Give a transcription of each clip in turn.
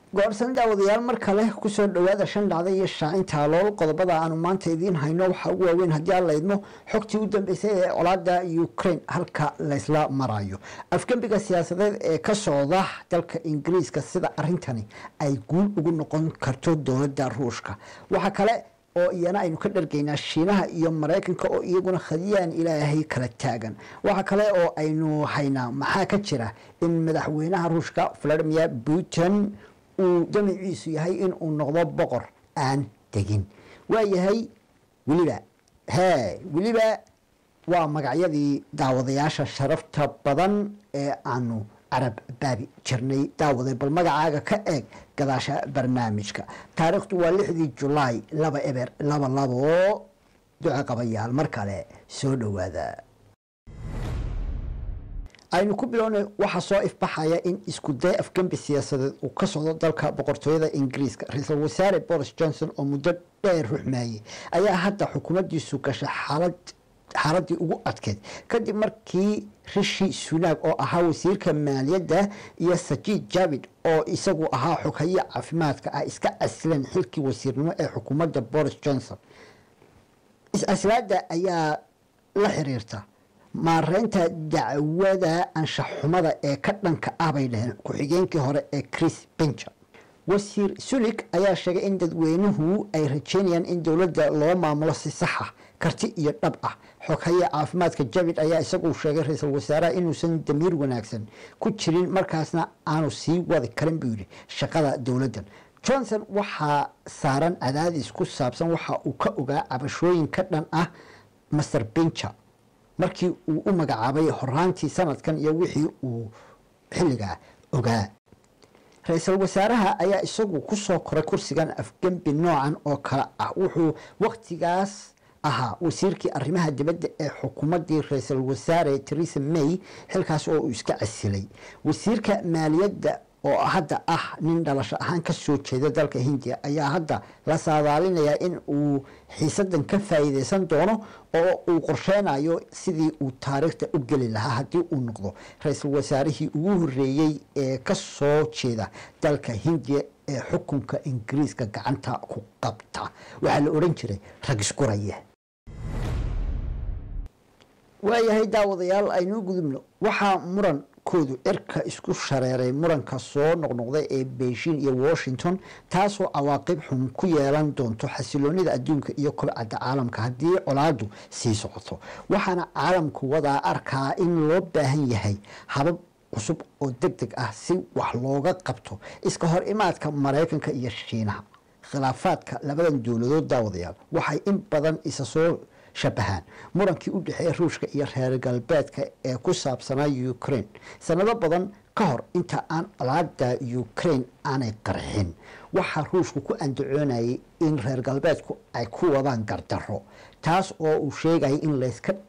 goorsan daawadayaal mar kale kusoo dhawaada shan dhacda iyo shaacinta lool qodobada aanu maanta idiin hayno waxaa ugu waaweyn haddii aan laydmo xogtii u dambeysay ee colaada ukraine halka laysla marayo afgembiga siyaasadeed ee ka socda dalka ingiriiska sida arintani ay guul ugu noqon karto dowladda ruushka waxaa kale oo iyana aynu ka dhargaynaa shiinaha iyo maraykanka oo iyaguna khadiyaan ilaahay kala taagan waxaa kale oo aynu haynaa maxaa ka jira in madaxweynaha ruushka valadimir putin uu damiciisu yahay in uu noqdo boqor aan degin waayahay weliba hee weliba waa magacyadii daawadayaasha sharafta badan ee aanu carab baabi jirnay daawaday bal magacaaga ka eeg gadaasha barnaamijka taariikhdu waa lixdii julaay laba eber laba labo duco qabayaal mar kale soo dhowaada aynu ku bilownay waxaa soo ifbaxaya in isku day afgembi siyaasadeed uu ka socdo dalka boqortooyada ingiriiska ra-iisul wasaare boris johnson oo muddo dheer ruxmeeyey ayaa hadda xukuumaddiisu gashay xaalad xaaladii ugu adkeyd kadib markii rishi sunaag oo ahaa wasiirka maaliyadda iyo sajid javid oo isagu ahaa xoghaye caafimaadka ah iska casleen xilkii wasiirnimo ee xukuumadda boris johnson is-aslaada ayaa la xiriirta maareynta dacwada anshaxxumada ee ka dhanka ah bay dhaheen ku-xigeenkii hore ee chris benja wasiir sulik ayaa sheegay in dadweynuhu ay rajeynayaan in dowladda loo maamulo si saxa karti iyo dhab ah xoghaye caafimaadka javid ayaa isagu sheegay ra-iisul wasaaraha inuusan damiir wanaagsan ku jirin markaasna aanu sii wadi karin buu yidhi shaqada dowladdan johnson waxaa saaran cadaadis ku saabsan waxa uu ka ogaa cabashooyin ka dhan ah master benja markii uu u magacaabay horaantii sanadkan iyo wixii uu xilligaa ogaa ra-iisul wasaaraha ayaa isagu kusoo koray kursigan afgembi noocan oo kale ah wuxuu waktigaas ahaa wasiirkii arrimaha dibadda ee xukuumaddii ra-iisul wasaare theresa may xilkaas oo uu iska casilay wasiirka maaliyadda oo hadda ah nin dhalasho ahaan ka soo jeeda dalka hindiya ayaa hadda la saadaalinayaa in uu xiisadan ka faa'iideysan doono oo uu qorsheynayo sidii uu taariikhda u geli lahaa haddii uu noqdo ra-iisul wasaarihii ugu horeeyey ee ka soo jeeda dalka hindiya ee xukunka ingiriiska gacanta ku qabta waxaa la odhan jiray rag isguraya waayahay daawadayaal aynuu gudubno waxaa muran koodu cirka isku shareeray muranka soo noqnoqday ee beijing iyo washington taasoo cawaaqib xun ku yeelan doonto xasiloonida adduunka iyo kobcadda caalamka haddii colaadu sii socoto waxaana caalamku wadaa arkaa in loo baahan yahay habab cusub oo deg deg ah si wax looga qabto iska hor imaadka maraykanka iyo shiinaha khilaafaadka labadan dowladood daawadayaal waxay in badan isa soo shabahaan murankii u dhexeeya ruushka iyo reer galbeedka ee ku saabsanaa ukraine sanado badan ka hor inta aan colaada ukraine aanay qarxin waxaa ruushku ku andacoonayay in reer galbeedku ay ku wadaan gardaro taas oo uu sheegaya in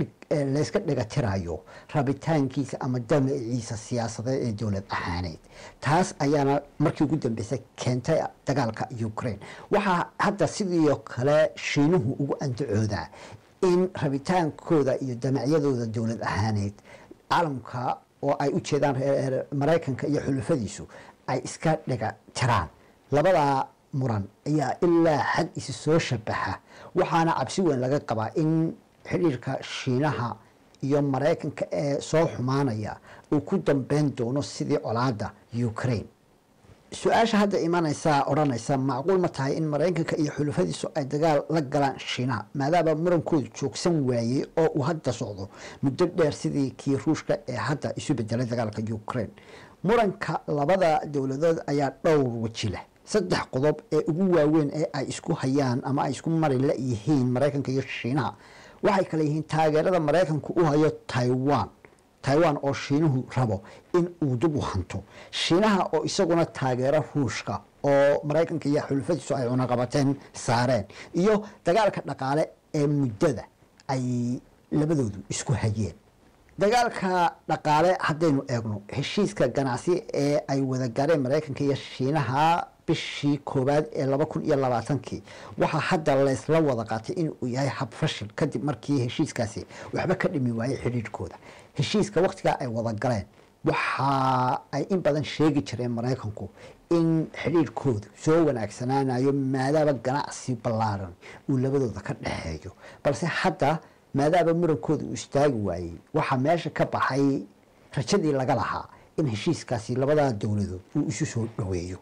layska dhigatirayo rabitaankiisa ama damaciisa siyaasadeed ee dowlad ahaaneed taas ayaana markii ugu dambeysay keentay dagaalka ukraine waxaa hadda sidoo kale shiinuhu ugu andacoodaa in rabitaankooda iyo damacyadooda dowlad ahaaneed caalamka oo ay u jeedaan maraykanka iyo xulufadiisu ay iska dhiga tiraan labadaa muran ayaa ilaa xad isi soo shabaxa waxaana cabsi weyn laga qabaa in xidhiirka shiinaha iyo maraykanka ee soo xumaanaya uu ku dambeyn doono sidii colaada ukraine su-aasha hadda imanaysaa odhanaysa macquul ma tahay in maraykanka iyo xulufadiisu ay dagaal la galaan shiinaha maadaama murankoodu joogsan waayey oo uu hadda socdo muddo dheer sidii kii ruushka ee hadda isu bedelay dagaalka ukraine muranka labada dowladood ayaa dhowr weji leh saddex qodob ee ugu waaweyn ee ay isku hayaan ama ay isku mari la yihiin maraykanka iyo shiinaha waxay kale yihiin taageerada maraykanku u hayo taiwan taiwan oo shiinuhu rabo in uu dib u hanto shiinaha oo isaguna taageero ruushka oo maraykanka iyo xulufadiisu ay cunaqabateen saareen iyo dagaalka dhaqaale ee muddada ay labadoodu isku hayeen dagaalka dhaqaale haddaynu eegno heshiiska ganacsi ee ay wada gaareen maraykanka iyo shiinaha bishii koowaad ee laba kun iyo labaatankii waxaa hadda laysla wada qaatay inuu yahay hab fashil kadib markii heshiiskaasi waxba ka dhimi waayey xidhiidhkooda heshiiska wakhtigaa ay wada galeen waxa ay in badan sheegi jireen maraykanku in xidhiirhkoodu soo wanaagsanaanayo maadaaba ganacsi ballaaran uu labadooda ka dhexeeyo balse hadda maadaaba murankooda uu istaagi waayey waxaa meesha ka baxay rajadii laga lahaa in heshiiskaasi labadaa dowladood uu isu soo dhoweeyo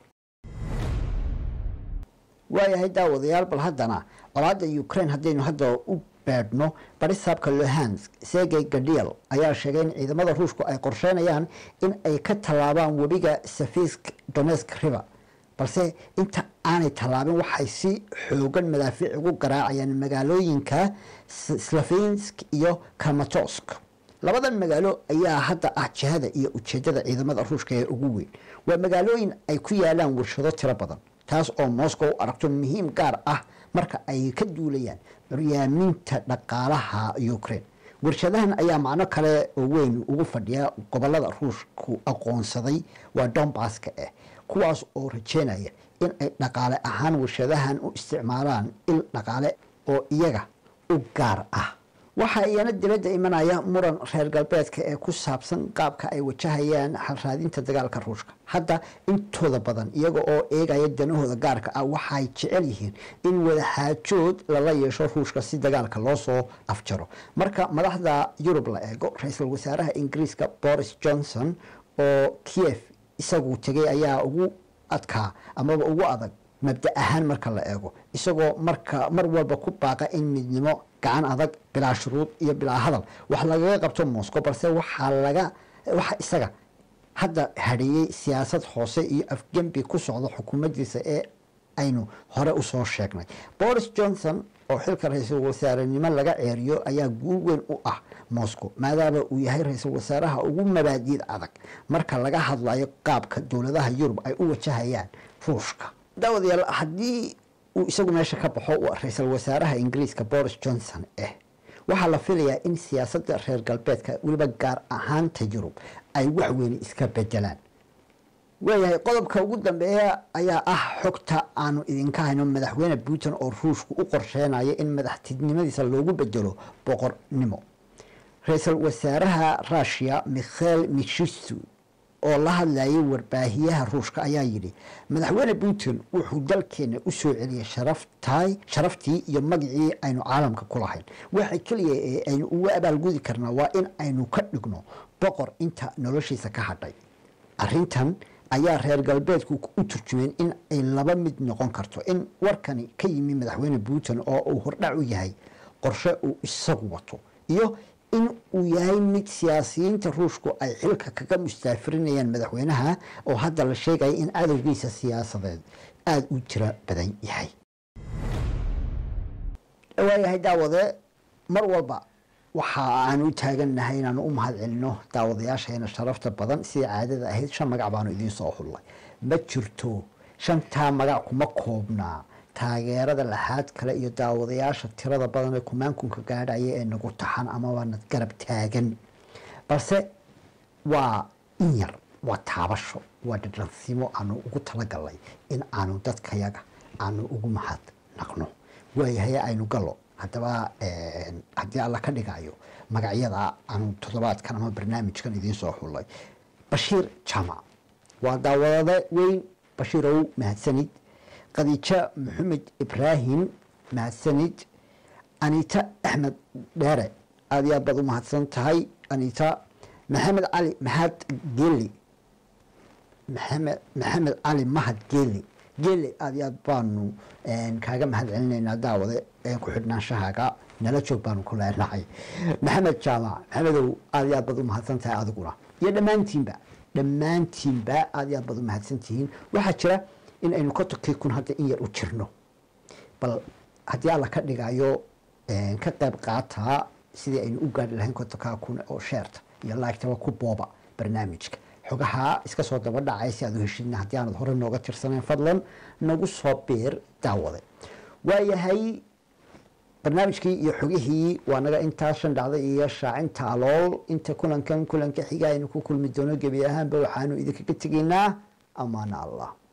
waayahay daawadayaal bal haddana colaadda ukraine haddaynu hadda u beedhno barisaabka lohansk sergey gadiel ayaa sheegay in ciidamada ruushku ay qorsheynayaan in ay ka tallaabaan webiga safisk donesk river balse inta aanay tallaabin waxay si xoogan madaafiic ugu garaacayaan magaalooyinka slavinsk iyo kamatosk labadan magaalo ayaa hadda ah jihada iyo ujeedada ciidamada ruushka ee ugu weyn waa magaalooyin ay ku yaalaan warshado tiro badan taas oo moscow u aragto muhiim gaar ah marka ay ka duulayaan curyaaminta dhaqaalaha ukraine warshadahan ayaa macno kale oo weyn ugu fadhiya gobolada ruushku aqoonsaday waa dombaska ah kuwaas oo rajeynaya in ay dhaqaale ahaan warshadahan u isticmaalaan il dhaqaale oo iyaga u gaar ah waxaa iyana dibadda imanaya muran reer galbeedka ee ku saabsan qaabka ay wajahayaan xalraadinta dagaalka ruushka hadda intooda badan iyaga oo eegaya danahooda gaarka ah waxay jecel yihiin in wadaxaajood lala yeesho ruushka si dagaalka loo soo afjaro marka madaxda yurub la eego ra-iisul wasaaraha ingiriiska boris johnson oo kiev isagu tegay ayaa ugu adkaa amaba ugu adag mabda ahaan marka la eego isagoo marka mar walba ku baaqa in midnimo gacan adag bilaa shuruud iyo bilaa hadal wax lagaga qabto moscow balse waxaa laga waxa isaga hadda hadheeyey siyaasad hoose iyo afgembi ku socda xukuumaddiisa ee aynu hore usoo sheegnay boris johnson oo xilka ra-iisul wasaarenimo laga ceeriyo ayaa guul weyn u ah moscow maadaama uu yahay ra-iisul wasaaraha ugu mabaadiid adag marka laga hadlayo qaabka dowladaha yurub ay u wajahayaan ruushka daawadayaal haddii uu isagu meesha ka baxo ra-iisul wasaaraha ingiriiska boris johnson eh waxaa la filayaa in siyaasadda reer galbeedka weliba gaar ahaanta yurub ay wax weyni iska bedelaan waayahay qodobka ugu dambeeya ayaa ah xogta aanu idinka hayno madaxweyne putin oo ruushku u qorsheynayo in madaxtinimadiisa loogu bedelo boqornimo ra-iisul wasaaraha rushia mikhail mishistu oo la hadlayay warbaahiyaha ruushka ayaa yidhi madaxweyne putin wuxuu dalkeena u soo celiyay sharaftaay sharaftii iyo magacii aynu caalamka ku lahayn waxa keliya ee aynu uga abaalgudi karnaa waa in aynu ka dhigno boqor inta noloshiisa ka hadhay arrintan ayaa reer galbeedku u turjumeen in ay laba mid noqon karto in warkani ka yimi madaxweyne putin oo uu hordhac u yahay qorshe uu isagu wato iyo in uu yahay mid siyaasiyiinta ruushku ay xilka kaga mustaafirinayaan madaxweynaha oo hadda la sheegaya in cadowgiisa siyaasadeed aada u tiro badan yahay waayahay daawade mar walba waxa aan u taagannahay inaanu u mahad celino daawadayaasheena sharafta badan sidai caadada ahayd shan magac baanu idiin soo xullay ma jirto shantaa magac kuma koobnaa taageerada laxaad kale iyo daawadayaasha tirada badan ee kumaankunka gaadhaya ee nagu taxan amaba nad garab taagan balse waa in yar waa taabasho waa dhadhansimo aanu ugu talagalnay in aanu dadkayaga aanu ugu mahad naqno waayahay aynu gallo haddaba haddii alla ka dhigayo magacyada aanu toddobaadkan ama barnaamijkan idiin soo xullay bashiir jamac waa daawadade weyn bashiirow mahadsanid khadiijo maxamed ibraahim mahadsanid anita axmed dheere aada iyo aad baad u mahadsan tahay anita maxamed cali mahad geeli maxamed maxamed cali mahad geeli geeli aada iyo aad baanu kaaga mahad celinaynaa daawade ku xidhnaanshahaaga nala joog baanu ku leenahay maxamed jaamac maxamedow aada iyo aad baad u mahadsan tahay adiguna iyo dhammaantiinba dhammaantiinba aada iyo aad baad u mahadsan tihiin waxaa jira in aynu kotonkii kun hadda in yar u jirno bal haddii alla ka dhigayo ka qayb qaataa sidii aynu u gaari lahayn kotonkaa kun oo sheerta iyo laagtaba ku booba barnaamijka xogaha iska soo daba dhacay si aad u heshidna haddii aanad hore nooga tirsanayn fadlan nagu soo biir daawade waayahay barnaamijkii iyo xogihii waa naga intaa shan dhacda iyo shaacinta alool inta kulankan kulanka xiga aynu ku kulmi doono gebi ahaanba waxaanu idinkaga tegaynaa amaana allah